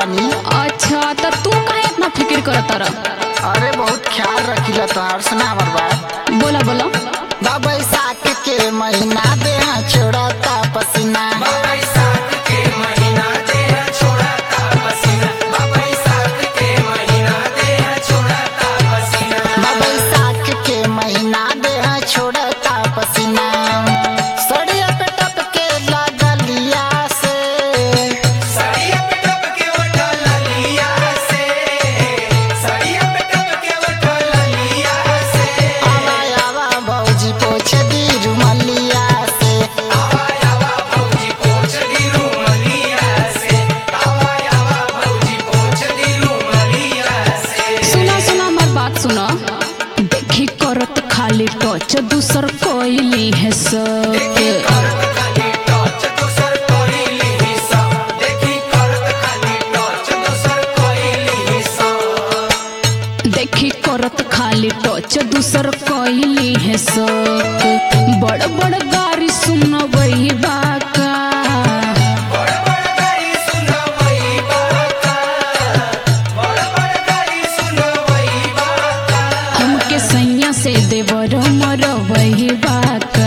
बानी अच्छा तो तू काहे इतना फिक्र करत रह अरे बहुत ख्याल रखिला तोहार सुना हमर बात बोला बोला बा बैसाख के महीना देह छोड़ता पसीना बा बैसाख के महीना देह छोड़ता पसीना सड़िया पे टपके लागलिया से आवा आवा भौजी पोछ दी रुमलिया से सुना सुना हमार बात सुना देखी करत खाली टच दूसर कोइली है सब देखी करत खाली टच दूसर कोइली है सब बड़ बड़ गाड़ी सुन वही बाका हमके सैया से देवर मर वही बाका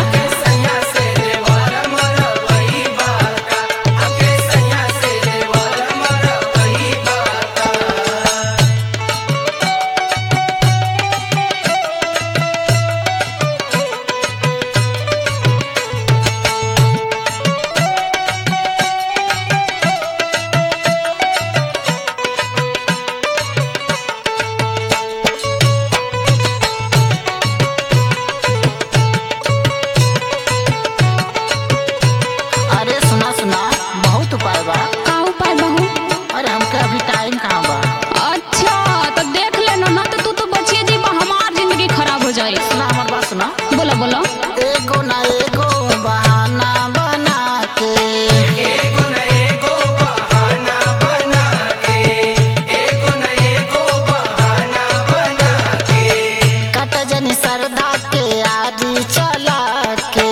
अरे सुना सुना बहुत उपाय बा का उपाय बहू अरे हमके अभी टाइम कहाँ बा अच्छा तो देख लेना ना तो तू तो बचिए जी हमार जिंदगी खराब हो जाए सुना हमर बात सुना बोला बोला एगो ना एगो बहाना बना के कट जनी सरदा के आदि चला के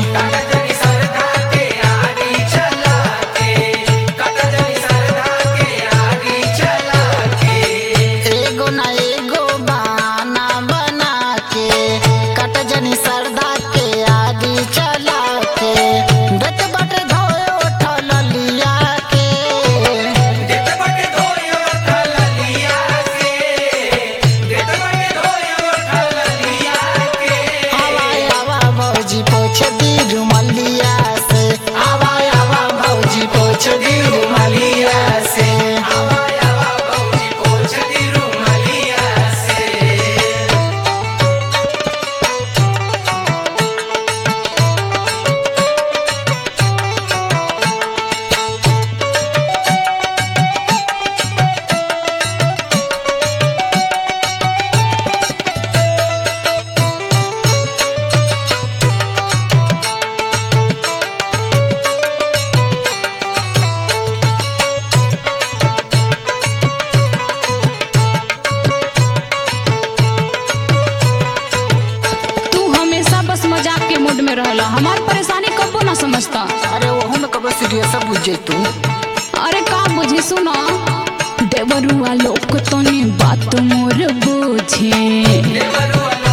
एगो ना एगो बहाना बना के कट जनी सरदा के आदि चला के दत बट धोए उठल लिया के आवा आवा भौजी पोछ दी रुमलिया से आवा आवा भौजी पोछ दी रुमलिया से तू हमेशा बस मजाक के मूड में रहला हमार परेशानी कबो ना समझता अरे ओहू में कबो सीरियस बुझ जैतू अरे का बुझी सुना देवरुआ लोक तनी बात मोर बुझे